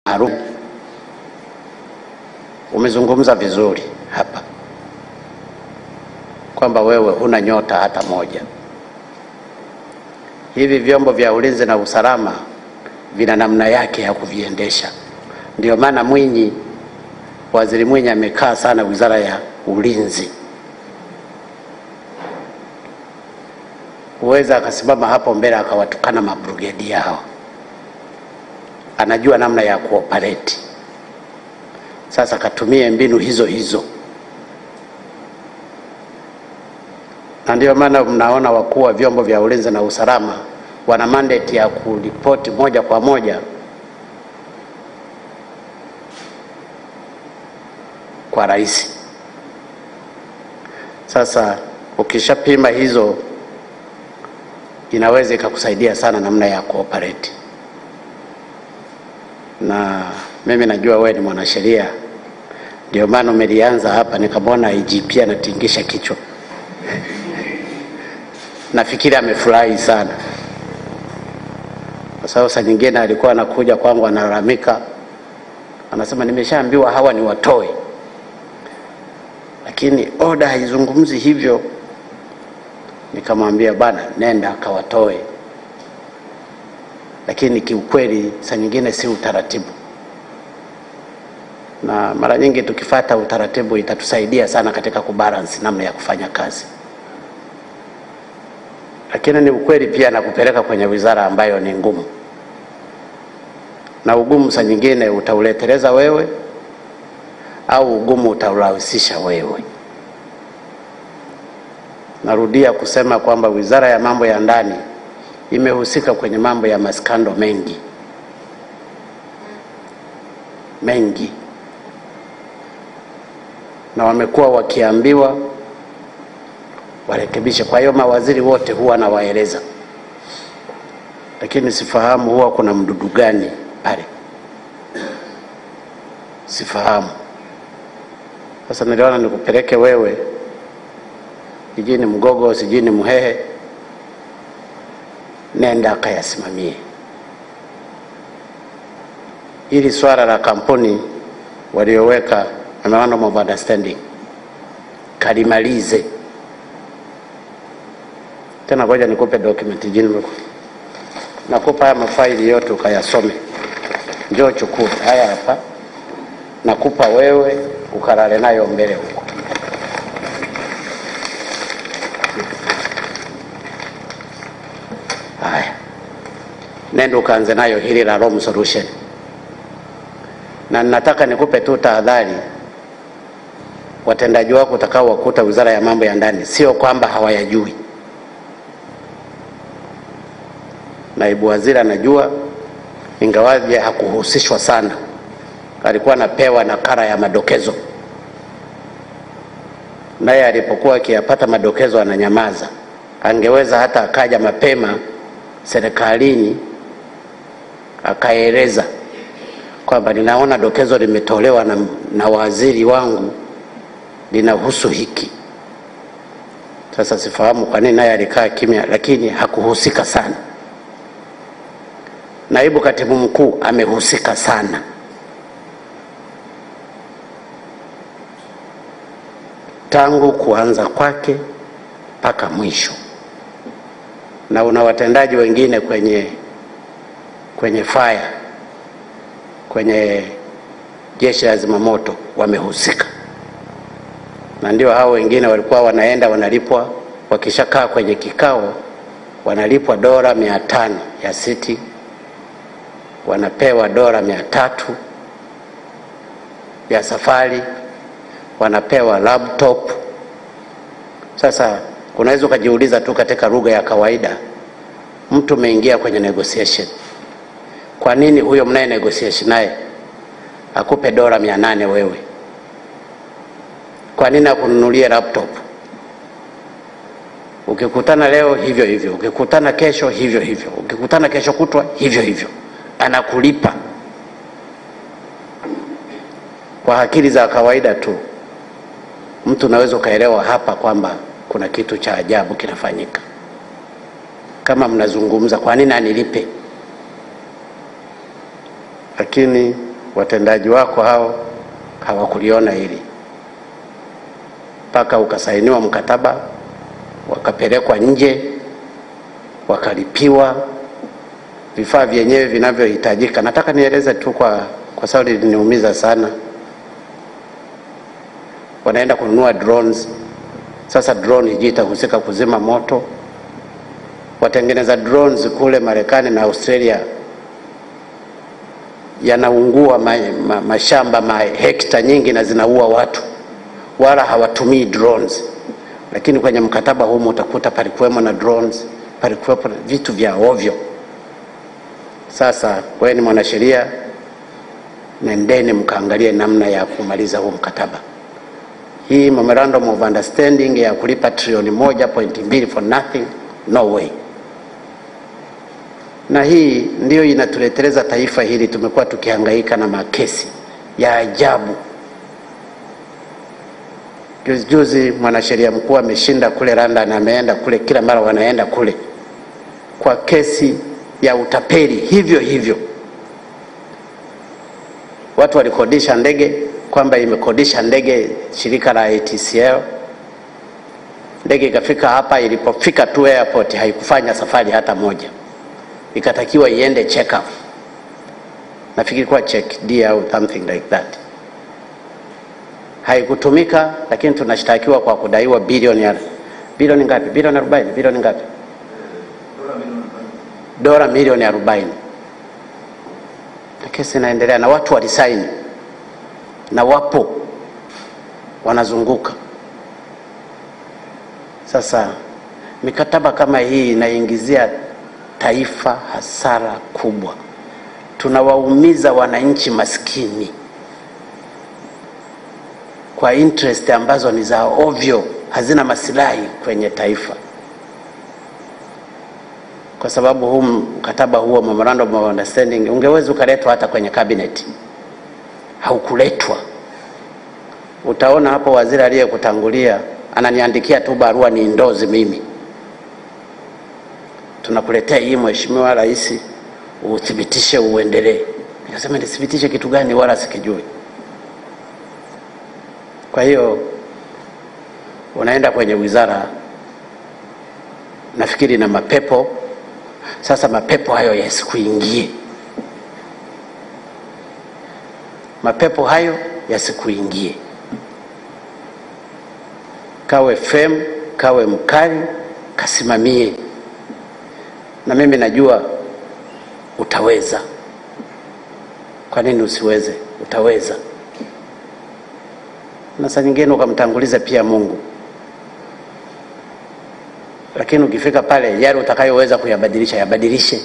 maalum. Umezungumza vizuri hapa kwamba wewe huna nyota hata moja. Hivi vyombo vya ulinzi na usalama vina namna yake ya kuviendesha. Ndio maana Mwinyi, waziri Mwinyi amekaa sana wizara ya ulinzi. Huweza akasimama hapo mbele akawatukana mabrigedi yao, anajua namna ya kuoperate. Sasa katumie mbinu hizo hizo, na ndio maana mnaona wakuu wa vyombo vya ulinzi na usalama wana mandate ya kuripoti moja kwa moja kwa rais. Sasa ukishapima hizo, inaweza ikakusaidia sana namna ya kuoperate. Na mimi najua wewe ni mwanasheria, ndio maana umelianza hapa, nikamwona IGP anatingisha kichwa nafikiri amefurahi sana kwa sababu saa nyingine alikuwa anakuja kwangu analalamika, anasema nimeshaambiwa hawa ni watoe, lakini oda haizungumzi hivyo. Nikamwambia bana, nenda akawatoe, lakini kiukweli saa nyingine si utaratibu, na mara nyingi tukifata utaratibu itatusaidia sana katika kubalance namna ya kufanya kazi lakini ni ukweli pia na kupeleka kwenye wizara ambayo ni ngumu, na ugumu saa nyingine utauleteleza wewe au ugumu utaurahisisha wewe. Narudia kusema kwamba wizara ya mambo ya ndani imehusika kwenye mambo ya maskando mengi mengi, na wamekuwa wakiambiwa warekebishe. Kwa hiyo mawaziri wote huwa nawaeleza, lakini sifahamu huwa kuna mdudu gani pale, sifahamu. Sasa niliona nikupeleke wewe jijini Mgogo, sijini Mhehe, nenda akayasimamie hili swala la kampuni walioweka memorandum of understanding, kalimalize tena ngoja nikupe document jini, nakupa haya mafaili yote ukayasome, njoo chukua haya hapa, nakupa wewe ukalale nayo mbele huko. Haya, nenda ukaanze nayo hili la Rome solution, na nataka nikupe tu tahadhari watendaji wako utakao wakuta wizara ya mambo ya ndani, sio kwamba hawayajui naibu waziri anajua, ingawaje hakuhusishwa sana, alikuwa anapewa nakala ya madokezo, naye alipokuwa akiyapata madokezo ananyamaza. Angeweza hata akaja mapema serikalini akaeleza kwamba ninaona dokezo limetolewa na, na waziri wangu linahusu hiki. Sasa sifahamu kwa nini naye alikaa kimya, lakini hakuhusika sana. Naibu katibu mkuu amehusika sana. Tangu kuanza kwake mpaka mwisho, na una watendaji wengine kwenye kwenye fire, kwenye jeshi la zimamoto wamehusika, na ndio hao wengine walikuwa wanaenda wanalipwa, wakishakaa kwenye kikao wanalipwa dola mia tano ya siti wanapewa dola mia tatu ya safari, wanapewa laptop. Sasa unaweza ukajiuliza tu katika lugha ya kawaida, mtu umeingia kwenye negotiation, kwa nini huyo mnaye negotiation naye akupe dola mia nane wewe? Kwa nini akununulie laptop? Ukikutana leo hivyo hivyo, ukikutana kesho hivyo hivyo, ukikutana kesho kutwa hivyo hivyo anakulipa kwa akili za kawaida tu. Mtu unaweza ukaelewa hapa kwamba kuna kitu cha ajabu kinafanyika. Kama mnazungumza, kwa nini anilipe? Lakini watendaji wako hao hawakuliona hili mpaka ukasainiwa mkataba, wakapelekwa nje, wakalipiwa vifaa vyenyewe vinavyohitajika. Nataka nieleze tu kwa, kwa sababu liliniumiza sana. Wanaenda kununua drones. Sasa drone hiji itahusika kuzima moto. Watengeneza drones kule Marekani na Australia yanaungua ma, ma, mashamba mahekta nyingi na zinaua watu, wala hawatumii drones. Lakini kwenye mkataba humu utakuta palikuwemo na drones, palikuwepo na vitu vya ovyo. Sasa wewe ni mwanasheria, nendeni mkaangalie namna ya kumaliza huu mkataba. Hii memorandum of understanding ya kulipa trilioni moja pointi mbili for nothing, no way. Na hii ndiyo inatuleteleza taifa hili. Tumekuwa tukihangaika na makesi ya ajabu. Juzi juzi mwanasheria mkuu ameshinda kule London, ameenda kule, kila mara wanaenda kule kwa kesi ya utapeli hivyo hivyo. Watu walikodisha ndege kwamba imekodisha ndege shirika la ATCL. Ndege ikafika hapa, ilipofika tu airport haikufanya safari hata moja, ikatakiwa iende check up, nafikiri kwa check D au something like that, haikutumika. Lakini tunashtakiwa kwa kudaiwa bilioni ya bilioni ngapi? Bilioni arobaini, bilioni ngapi? dola milioni arobaini na kesi inaendelea na watu walisaini na wapo wanazunguka. Sasa mikataba kama hii inaingizia taifa hasara kubwa, tunawaumiza wananchi maskini kwa interest ambazo ni za ovyo, hazina masilahi kwenye taifa kwa sababu huu mkataba huo memorandum of understanding ungeweza ukaletwa hata kwenye cabinet, haukuletwa. Utaona hapo waziri aliyekutangulia ananiandikia tu barua ni ndozi mimi, tunakuletea hii Mheshimiwa Rais, uthibitishe uendelee. Nikasema nithibitishe kitu gani? Wala sikijui. Kwa hiyo unaenda kwenye wizara, nafikiri na mapepo sasa mapepo hayo yasikuingie, mapepo hayo yasikuingie. Kawe fem, kawe mkali, kasimamie, na mimi najua utaweza. Kwa nini usiweze? Utaweza, na saa nyingine ukamtanguliza pia Mungu lakini ukifika pale yale utakayoweza kuyabadilisha yabadilishe.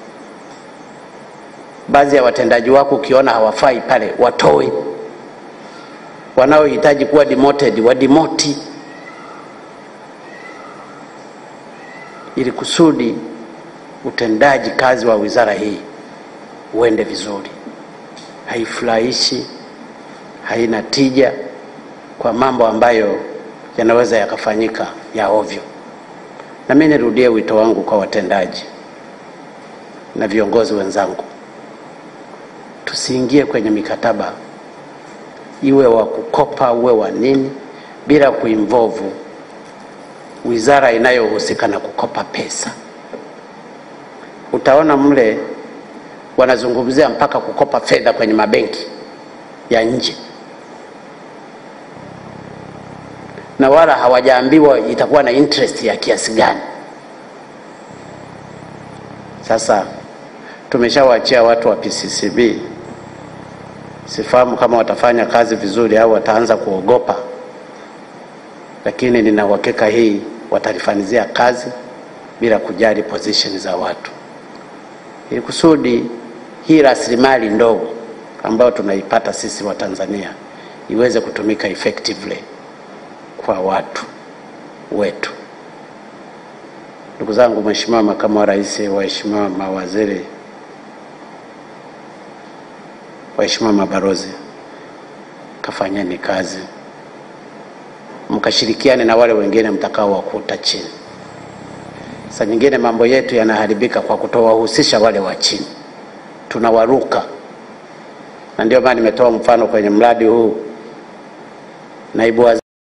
Baadhi ya watendaji wako ukiona hawafai pale, watoe. Wanaohitaji kuwa demoted wadimoti, ili kusudi utendaji kazi wa wizara hii uende vizuri. Haifurahishi, haina tija kwa mambo ambayo yanaweza yakafanyika ya ovyo. Na mimi nirudie wito wangu kwa watendaji na viongozi wenzangu, tusiingie kwenye mikataba iwe wa kukopa uwe wa nini, bila kuinvolve wizara inayohusika na kukopa pesa. Utaona mle wanazungumzia mpaka kukopa fedha kwenye mabenki ya nje, na wala hawajaambiwa itakuwa na interest ya kiasi gani. Sasa tumeshawaachia watu wa PCCB, sifahamu kama watafanya kazi vizuri au wataanza kuogopa, lakini nina uhakika hii watalifanizia kazi bila kujali position za watu, ili kusudi hii rasilimali ndogo ambayo tunaipata sisi wa Tanzania iweze kutumika effectively kwa watu wetu. Ndugu zangu, Mheshimiwa Makamu wa Rais, waheshimiwa mawaziri, waheshimiwa mabalozi, kafanyeni kazi, mkashirikiane na wale wengine mtakao wakuta chini. Saa nyingine mambo yetu yanaharibika kwa kutowahusisha wale wa chini, tunawaruka. na ndio maana nimetoa mfano kwenye mradi huu naibu waziri